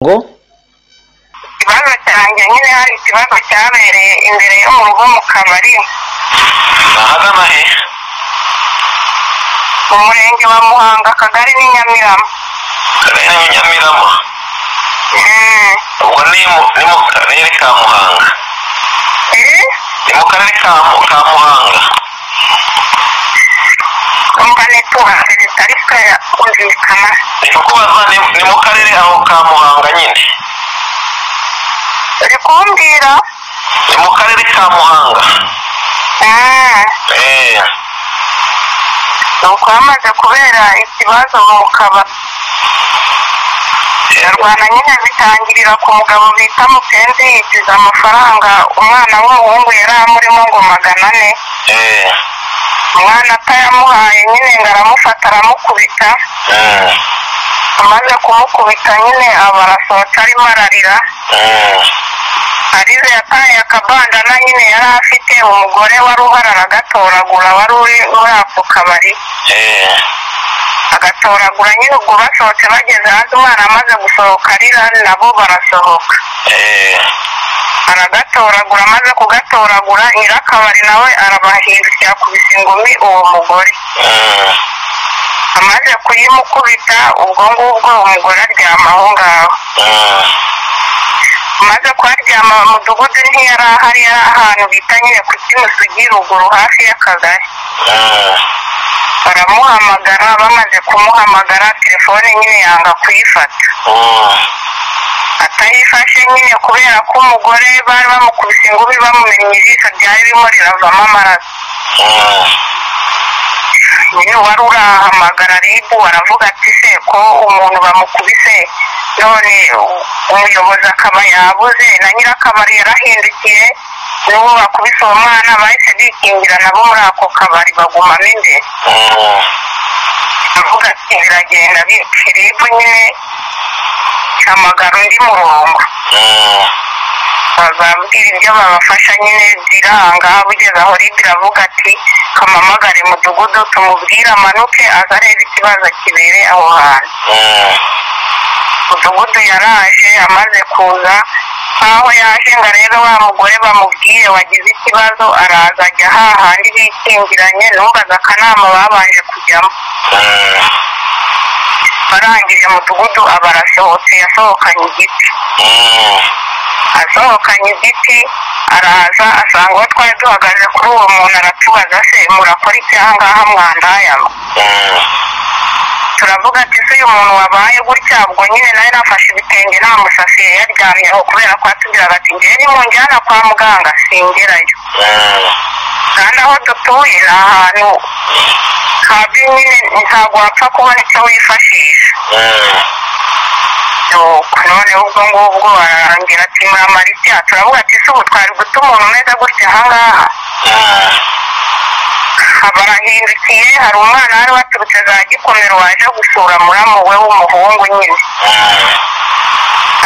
ngo ikibazo cyanjye nyine hari ikibazo cyabereye imbere yo mu rugo mu kabari ahagana he mu murenge wa muhanga akagari ni nyamirama karere ni nyamirama Mm. ubwo ni mu ni mu karere ka muhanga Eh? ni mu karere ka Mu- ka muhanga umva network zitari kaya kumvikana ni kukubaza ni ni mu karere aho ka muhanga nyine uri kumbwira ni mu karere ka muhanga Mm. eee nuko hamaze kubera ikibazo mu kabari rwanda nyine bitangirira ku mugabo bita mupenzi yinjiza amafaranga umwana w'umuhungu yari amurimo ngo magana ane eee umwana atayamuhaye nyine ngo aramufata aramukubita eee amaze kumukubita nyine aba arasohoka arimo ararira eee arize yataye akabandana nyine yari afite umugore wari uhari aragatoragura wari uri muri ako kabari eee agatoragura nyine ubwo basohotse bageze hanze umwana amaze gusohoka arira nabo barasohoka eee aragatoragura amaze kugatoragura nyirakabari nawe arabahindukira yakubise ingumi uwo mugore eee amaze kuyimukubita ubwo ngubwo umugore aryama aho ngaho eee amaze kuharyama mu mudugudu ntiyari ahari yari ahantu bita nyine ku kimusugi ruguru hafi y'akagari eee baramuhamagara bamaze kumuhamagara telefone nyine yanga kuyifata eee atayifashe nyine kubera ko umugore bari bamukubise ingumi bamumennye ijisho ryari ririmo riravamo amaraso eee nyine wari urahamagara ribu aravuga ati se ko umuntu bamukubise none umuyobozi akaba yabuze na nyirakabari yarahindukiye n'uwo bakubise uwo mwana bahise bikingira nabo muri ako kabari bagumamo imbere eee avuga ati biragenda bityo ribu nyine ihamagara undi murongo eee bazabwira ibyo babafasha nyine biranga bugeze aho libi iravuga ati kamamagare mudugudu tumubwire amanuke aza arebe ikibazo kibereye aho hantu eee mudugudu yaraje amaze kuza nkaho yaje ngo arebe wa mugore bamubwire wagize ikibazo araza ajya hahandi bikingiranye numvaga akanama babanje kujyamo eee barangije mudugudu aba arasohotse yasohokanye igiti eee asohokanye igiti araza asanga uwo twari duhagaze kuri uwo muntu aratubaza se murakora iki ahangaha mwandayama eee turavuga ati se uyu muntu wabaye gutya ubwo nyine nawe nafashe ibitenge nta musasi yari yaryamyeho kubera ko atubwiraga ati ngewe nimunjyana kwa muganga singerayo eee kandi aho dutuye ni ahantu habi nyine ntabwo wapfa kubona icyo wifashisha eee nuko noneho ubwo ngubwo barambwira ati muramara icyaha turavuga ati se ubu twari guta umuntu umeze gutya ahangaha eee barahindukiye hari umwana wari waturutse za gikomero waje gusura muramu we w'umuhungu nyine eee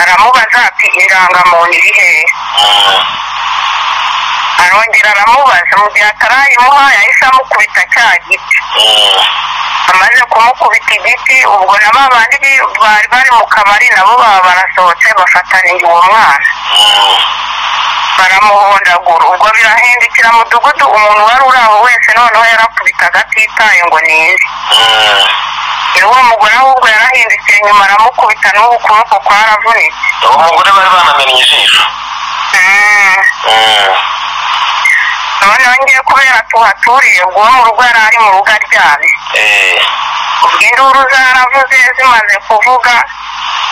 aramubaza ati indangamuntu iri hehe eee arongera aramubaza mu gihe atarayimuha yahise amukubita cya giti eee amaze kumukubita igiti ubwo na ba bandi bi- bari bari mu kabari nabo baba barasohotse bafataniye uwo mwana baramuhondagura ubwo birahindukira mudugudu umuntu wari uri aho wese noneho yarakubitaga atitaye ngo ni nde rero uwo mugore ahubwo yarahindukiye nyuma aramukubita n'ubu ukuboko kwaravunitse uwo mugore bari banamennye ijisho Mm. eee noneho ngiye kubera tuhaturiye ubwo uwo mu rugo yari ari mu rugo aryamye eee ubwo induru zaravuze zimaze kuvuga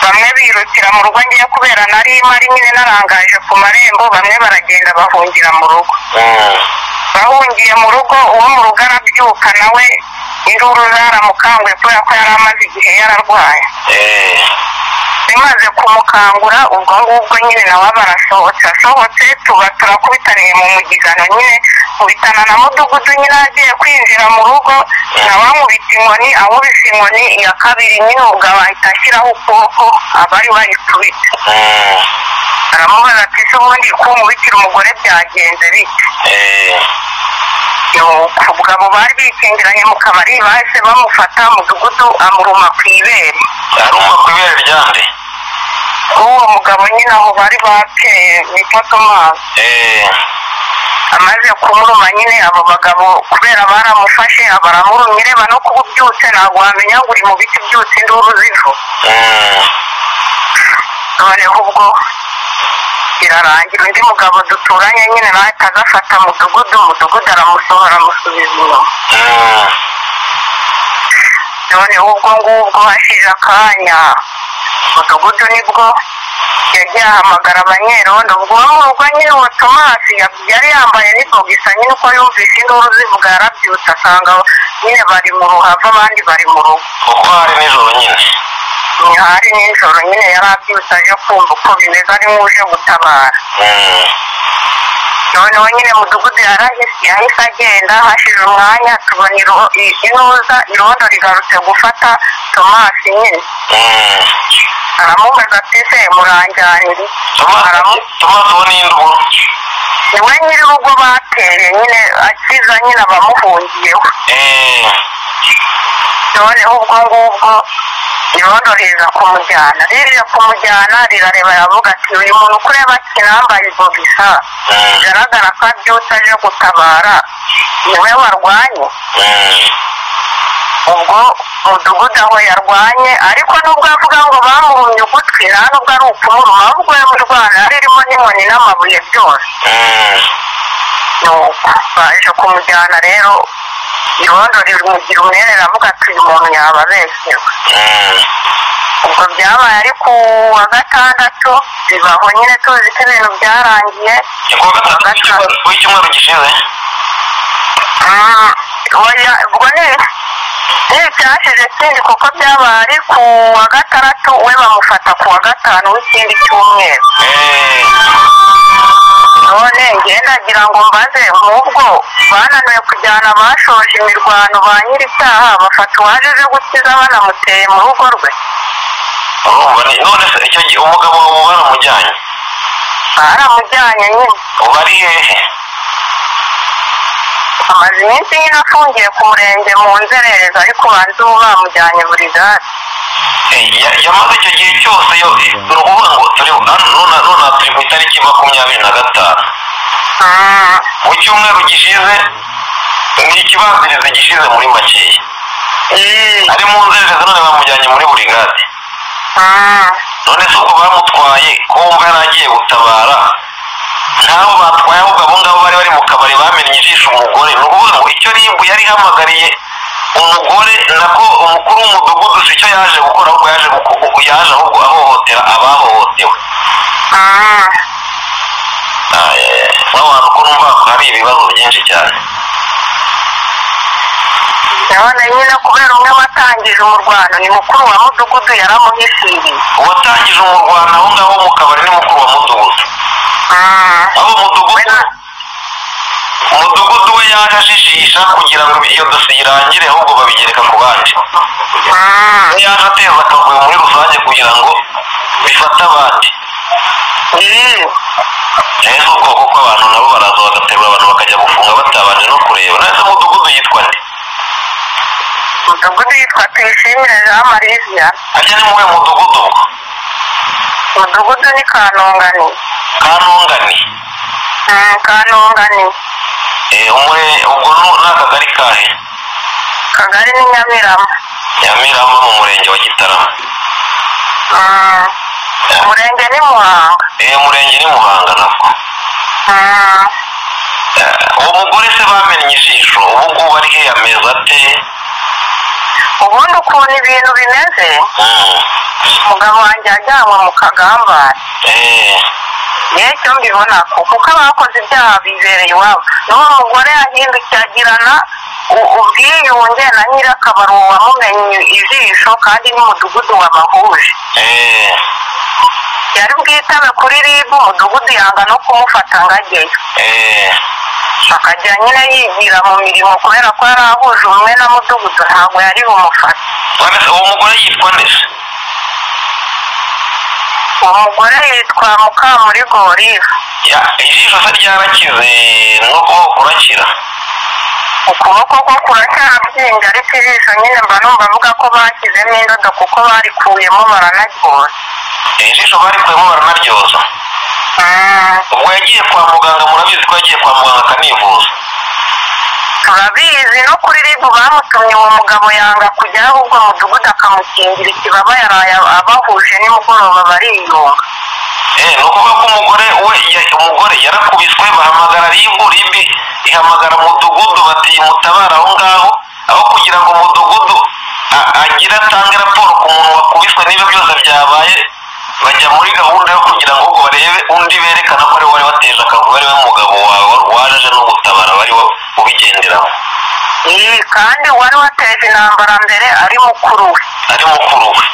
bamwe birukira mu rugo ngiye kubera nari mari nyine narangaje ku marembo bamwe baragenda bahungira mu rugo eee bahungiye mu rugo uwo mu rugo arabyuka nawe induru zaramukanguye kubera ko yari amaze igihe yararwaye eee bimaze kumukangura ubwo ngubwo nyine nawe aba arasohotse asohotse tuba turakubitaniye mu mugigano nyine nkubitana na mudugudu nyine agiye kwinjira mu rugo nawe amubita inkoni amubise inkoni iya kabiri nyine ubwo ahita ashyiraho ukuboko abari bayikubita eee aramubaza ati se ubundi kumubitira umugore byagenze bite eee nuko ubwo abo bari bikingiranye mu kabari bahise bamufata mudugudu amuruma ku ibere yaruma ku ibere ryande ku w'uwo mugabo nyine aho bari bateye bita tomazi eh, amaze kumuruma nyine abo bagabo kubera baramufashe baramurumye reba no kuba ubyutse ntabwo wamenya ngo uri mu biti byutse induru zivu mm, noneho ubwo birarangira undi mugabo duturanye nyine nahita agafata mudugudu umudugudu aramusohora amusubiza inyuma mm, noneho ubwo ngubwo hashize akanya umudugudu nibwo yagiye ahamagara abanyerondo ubwo uwo mu rugo nyine uwo tomasi ya- yari yambaye n'ibogisa nyine uko yumvise induru zivuga yarabyutse asanga nyine bari mu ruhava abandi bari mu rugo kuko hari nijoro nyine hari nijoro nyine yarabyutse aje kumva uko bimeze ari nk'uje gutabara Mm, noneho nyine mudugudu yarahise yahise agenda hashize umwanya tubona iro- i- iroza irondo rigarutse gufata tomasi nyine mm. aramubaza ati se muranganire Tomasi Aramu- Tomasi uwo ni inde uwo niwe nyir'urugo bateye nyine akiza nyine abamuhungiyeho Eh, noneho ubwo ngubwo irondo riza kumujyana ririye kumujyana rirareba aravuga ati uyu muntu uko ureba kinambaye ibogisa mm, bigaragara ko abyutse aje gutabara niwe warwanye mm, ubwo umudugudu aho yarwanye ariko nubwo avuga ngo bamuhumye ugutwi nta nubwo ari ukumuruma ahubwo yamurwana yari irimo n'inkoni n'amabuye byose mm, nuko baje kumujyana rero irondo rimugira umwere aravuga ati uyu muntu yababeshewe mm, ubwo byabaye ariko wa gatandatu bibaho nyine tuzi ko ibintu byarangiye ni kuwa gatandatu w'icyumweru- w'icyumweru gishize Mm, oya, ubwo ni ni byashize kindi kuko byabaye ari ku wa gatandatu we bamufata ku wa gatanu w'ikindi cyumweru Eh, none ngenda ngira ngo mbaze mubwo bananiwe kujyana abashoje imirwano ba nyir'icyaha bafata uwaje aje gukiza banamuteye mu rugo rwe urumva ni- none se icyo gihe umugabo wawe uba waramujyanye baramujyanye nyine uba ari hehe amaze iminsi nyine afungiye ku murenge mu nzererezi ariko banze ubu bamujyanye buri gare Eh, ya- yamaze icyo gihe cyose yo ni ukuvuga ngo turi hano none none aha turi ku itariki makumyabiri na gatanu Mm, mu cyumweru gishize ni ikibazirizi gishize muri makeya eh, ari mu nzererezi none bamujyanye muri burigade mm, none se ubwo bamutwaye ko wumva yari agiye gutabara n'abo batwaye ahubwo abo ngabo bari bari mu kabari bamennye ijisho umugore ni ukuvuga ngo icyo ribu yari ihamagariye umugore nako umukuru w'umudugudu si icyo yaje gukora ahubwo yaje guku- yaje ahubwo ahohotera abahohotewe mm. nk'abantu ko numva hari ibibazo byinshi cyane none nyine kubera umwe watangije umurwano ni mukuru wa mudugudu yaramuhishiriye uwatangije umurwano aho ngaho mu kabari ni mukuru wa mudugudu Mm, aho umudugudu wena- umudugudu we yaje ajijisha kugira ngo iyo dosiye irangire ahubwo babigereka ku bandi mm, yaje ateza akavuyo muri rusange kugira ngo bifate abandi eh, rero ubwoko bw'abantu nabo baraza bagaterura abantu bakajya gufunga batabanje no kureba nahise umudugudu yitwa nde mudugudu yitwa tuyishimire jean marizia ajya ni muwe mudugudu ubwo mudugudu ni kanongani kanungani Mm, kanongani Eh, umure ubwo nu- ni akagari kahe kagari ni nyamirama nyamirama mu murenge wa gitarama Mm, umurenge ni muhanga Eh, umurenge ni muhanga nako Mm, Eh, uwo mugore se bamennye ijisho ubu ngubu ari he yameze ate ubundi ukuntu ibintu bimeze Mm. umugabo wanjye yajyanywe mu kagambane Eh, yewe icyo mbibona ko kuko abakoze ibyaha bibereye iwabo n'uwo mugore yahindukiye agirana u- ubwiyunge na nyir'akabari uwo wamumenye ijisho kandi n'umudugudu wabahuje eh, yari bwitabe kuri rib umudugudu yanga no kumufata ngo ajyeyo eh, akajya nyine yigira mu mirimo kubera ko yari ahuje umwe na mudugudu ntabwo yari bumufate none se uwo mugore yitwa nde se uwo mugore yitwa mukamurigo olive Ya- ijisho se ryarakize n'ukuboko kurakira ukuboko ko kuracyarabyinja ariko ijisho nyine mba numva avuga ko bashyizemo indodo kuko barikuyemo baranaryora iri jisho barikuyemo baranaryoza Mm, ubwo yagiye kwa muganga murabizi ko yagiye kwa muganga akanivuza turabizi no kuri ribu bamutumye uwo mugabo yanga kujyaho ahubwo mudugudu akamukingira ikibaba yaraye abahuje nimugoroba bariyunga Eh, ni ukuvuga ko umugore we ya- umugore yarakubiswe bahamagara ribu ribi ihamagara mudugudu bati mutabara aho ngaho aho kugira ngo umudugudu a- agire atange raporo ku muntu wakubiswe niba byose byabaye bajya muri gahunda yo kugira ngo barebe undi berekana ko ari we wari wateje akavuyo ari we mugabo wawe waje aje no gutabara wari wa- ubigenderamo iyi kandi wari wateje intambara mbere ari mukuru we ari mukuru we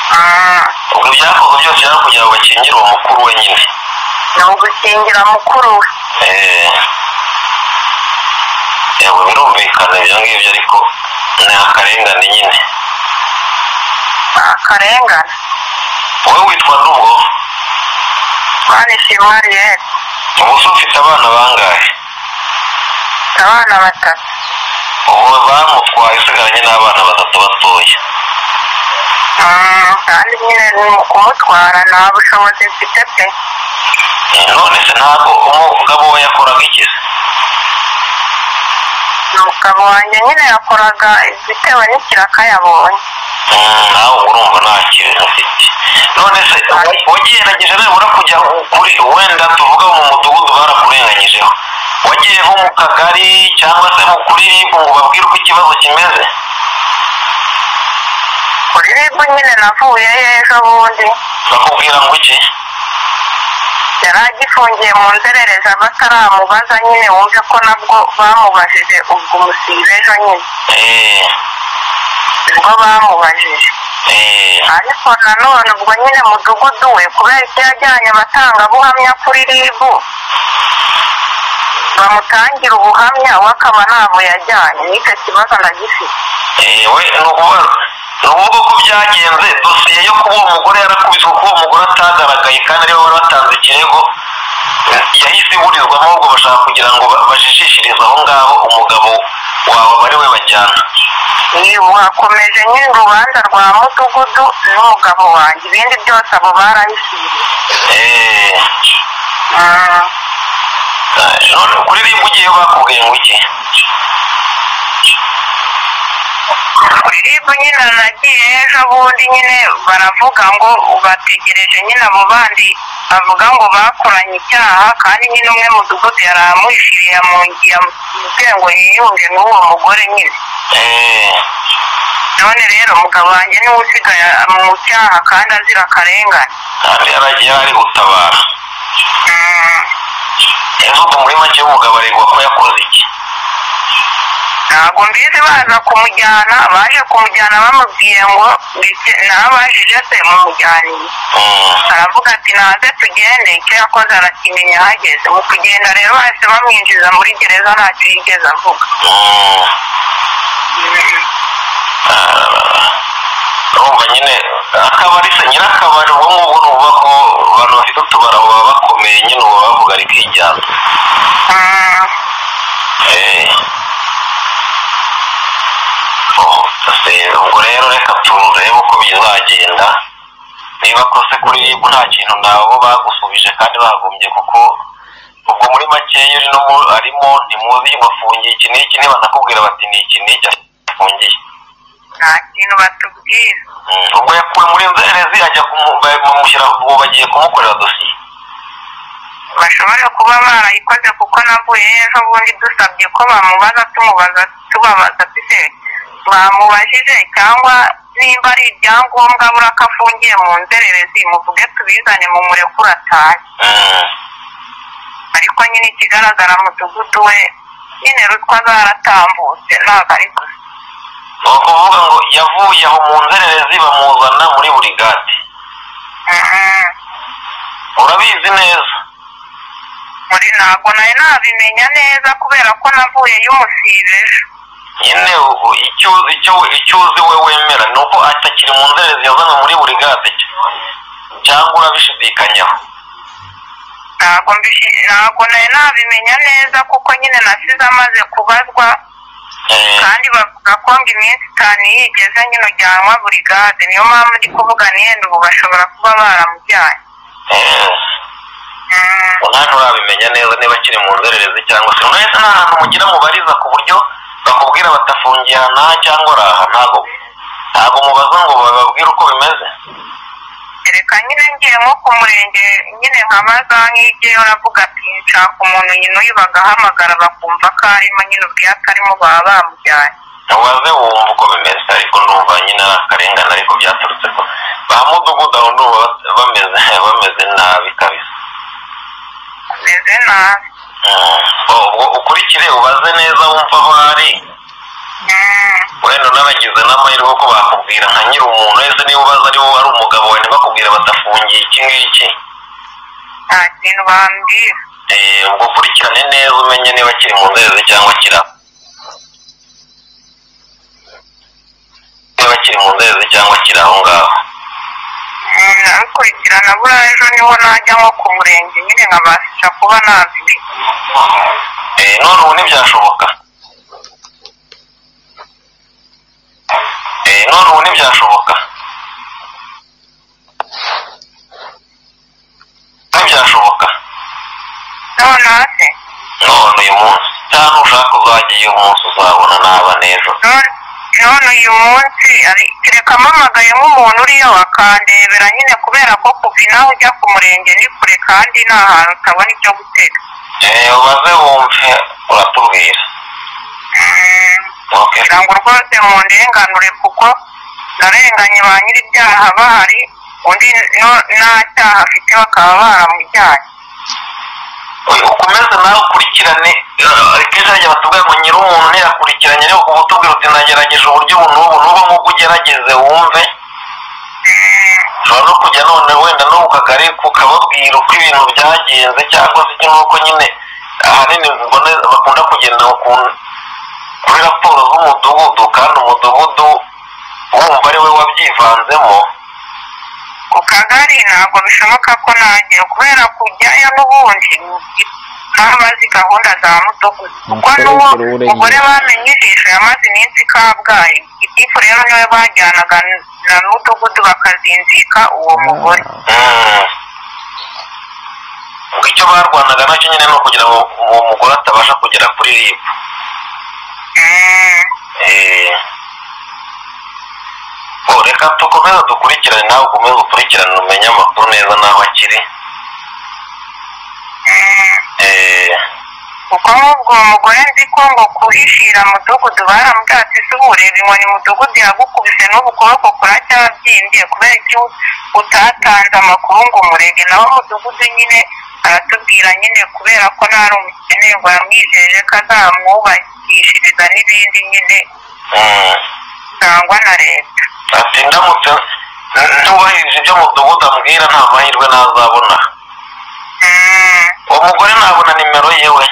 Mm, ubwo ibyakozwe byose byari kugira ngo bakingire uwo mukuru we nyine ni ugukingira mukuru we Eh, yego birumvikana ibyo ngibyo ariko ni akarengane nyine ni akarengane wowe witwa nubwo mani shimwa ariyeri ubuse ufite abana bangahe abana batatu ubu bamutwaye usigaranye n'abana batatu batoya Mm, kandi nyine ni mu kumutwara nta bushobozi mfite pe none se ntabwo umugabo we yakoraga iki se umugabo wanjye nyine yakoraga bitewe n'ikiraka yabonye Mm, nawe ubwo urumva nta kintu ufite none se wagerageje nibura kujya kuri wenda tuvuga mu mudugudu barakurenganyijeho wagiye nko mu kagari cyangwa se mu kuri ribu ngo babwire uko ikibazo kimeze kuri ribu nyine navuyeyo ejo bundi bakubwira ngo iki yari agifungiye mu nzererezi bataramubaza nyine wumve ko nabwo bamubajije ubwo umusibe ejo nyine Eh, ubwo bamubajije eh, ariko nanone ubwo nyine mudugudu we kubera ko yajyanye abatangabuhamya kuri ribu bamutangira ubuhamya we akaba ntabwo yajyanye n'icyo kibazo ndagifite eh, we ni ukuvuga ni ukuvuga ko byagenze dosiye yo kuba uwo mugore yarakubiswe kuba uwo mugore atagaragaye kandi ariwe wari watanze ikirego yahise iburizwamo ahubwo bashaka kugira ngo ba- bajijishirize aho ngaho umugabo wawe bari we bajyana ubu hakomeje nyine urubanza rwa mudugudu n'umugabo wanjye ibindi byose abo barabishyiriye Eh, eh, none kuri ribu ugiyeyo bakubwiye ngo iki kuri ribu nyine nagiye ejo bundi nyine baravuga ngo bategereje nyine abo bandi bavuga ngo bakoranye icyaha kandi nyine umwe mudugudu yari amuhishiriye yamubwiye ngo yiyunge n'uwo mugore nyine Eh, none rero umugabo wanjye niwe usigaye mu cyaha kandi azira akarengane kandi yari yari gutabara Mm. ese ubwo muri make umugabo aregwa ko yakoze iki ntabwo mbizi baza kumujyana baje kumujyana bamubwiye ngo ndetse nabajije se mumujyaniye Mm. aravuga ati naze tugende icyo yakoze arakimenya ahageze mu kugenda rero bahise bamwinjiza muri gereza ntacyo yigeze avuga Mm. urumva nyine akabari se nyirakabari ubwo ngubwo ni ukuvuga ko abantu bafite utubara baba bakomeye nyine ubu bavuga ari kwijyana Mm, Eh. Oh, se, ubwo rero reka turebe uko bizagenda niba kose kuri ribu nta kintu nabo bagusubije kandi bagombye kuko ubwo muri makeya uri no mu- arimo ntimuzi bafungiye iki n'iki niba nakubwira bati ni iki n'iki afungiye nta kintu batubwira Mm, ubwo yakuwe muri nzererezi ajya kumu- ba- bamushyira ubu bagiye kumukorera dosiye bashobora kuba barayikoze kuko navuye ejo bundi dusabye ko bamubaza tumubaza tubabaza tute bamubajije cyangwa nimba ari ibyangombwa abura ko afungiye mu nzererezi muvuge tubizane mu murekura atahe Mm, ariko nyine ikigaragara mudugudu we nyine ruswa zaratambutse ntabwo ari gusa ni ukuvuga ngo yavuye aho mu nzererezi bamuzana muri burigade Mhm. urabizi neza muri ntabwo nari nabimenya neza kubera ko navuye y'umusibe ejo nyine ubu icyo icyo icyo uzi we wemera ni uko atakiri mu nzererezi yazanwe muri burigade cyangwa urabishidikanyaho ntabwo mbishi- ntabwo nari nabimenya neza kuko nyine nasize amaze kubazwa Eh, kandi bavuga ko ngo iminsi itanu iyo igeze nyine ujyanwa burigade niyo mpamvu ndi kuvuga nenda ubu bashobora kuba baramujyanye eh, Mm, ntabwo urabimenya neza niba akiri mu nzererezi cyangwa se mwese nta hantu mugira mubariza ku buryo bakubwira batafungiye aha n'aha cyangwa ari aha ntabwo ntabwo mubaza ngo bababwire uko bimeze reka nyine ngiye nko ku murenge nyine nkabaza nk'igeyo ravuga ati nshaka umuntu nyine uyu bagahamagara bakumva ko arimo nyine ubwiye atarimo baba bamujyanye waze wumva uko bimeze ariko ndumva nyine ari akarengane ariko byaturutse ko ba mudugudu aho ndumva bat- bameze bameze nabi kabisa meze nabi Mm. ubwo ukurikire ubaze neza wumva aho ari Mm, wenda unabagize n'amahirwe ko bakubwira nka nyiri umuntu wese niba ubaza ari wowe ari umugabo we ntibakubwire batafungiye iki ngiki nta kintu bambwira Eh, ubwo ukurikirane neza umenye niba kiri mu nzererezi cyangwa kira niba kiri mu nzererezi cyangwa kiri aho ngaho Mm, nabikurikirana buriya ejo niho najya nko ku murenge nyine nkabasha kuba nabimenye Eh, none ubu ntibyashoboka Eh, none ubu ntibyashoboka ntibyashoboka noneho se none uyu munsi cyangwa ushaka uzajya iyo munsi uzabona naba n'ejo none none uyu munsi ari- reka mpamagaye nk'umuntu uriyo akandebera nyine kubera ko kuva inaha ujya ku murenge ni kure kandi nta hantu utabona icyo gutega Eh, ubaze wumve uratubwira Mm, Okay. kugira ngo rwose mundenganure kuko narenganye ba nyir'ibyaha bahari undi no- nta cyaha afite bakaba baramujyanye Oya, ukomeze nawe ukurikirane Eh, kenshi hajya batubwira ngo nyiri umuntu ntiyakurikiranye rero kuba utubwira uti nagerageje uburyo ubu n'ubu n'ubu nk'uko ugerageze wumve Mm, ushobora no kujya none wenda no mu kagari ukababwira uko ibintu byagenze cyangwa se nk'uko nyine ahanini mbona bakunda kugenda ku kuri raporo z'umudugudu kandi umudugudu wumva ari we wabyivanzemo ku kagari ntabwo bishoboka ko najya kubera kujyayo n'ubundi ntabazi gahunda za mudugudu kuko Umukuru n'uwo w'umukuru w'Ururengeri. mugore bamenye ijisho yamaze iminsi i kabgayi igifu rero niwe bajyanaga n- na mudugudu bakazinzika uwo mugore Mm. Ubwo icyo barwanaga nacyo nyine ni ukugira ngo uwo mugore atabasha kugera kuri ribu Mm, Eh, oh, reka dukomeze dukurikirane nawe ukomeze ukurikirane umenye amakuru neza n'aho akiri mm. Eh, kuko nk'ubwo uwo mugore nzi ko ngo kuhishira mudugudu baramubwatsi si ureba inkoni mudugudu yagukubise n'ubu kuboko kuracyabyimbye kubera icyo utatanze amakuru ngo umurege nawe mudugudu nyine aratubwira nyine kubera ko ntari umukene ngo yamwijeje ko azamwubakishiriza n'ibindi nyine mm, sangwa na leta ati ndamutse ntubahirije ibyo mudugudu ambwira nta mahirwe ntazabona Mm, uwo mugore nabona nimero yewe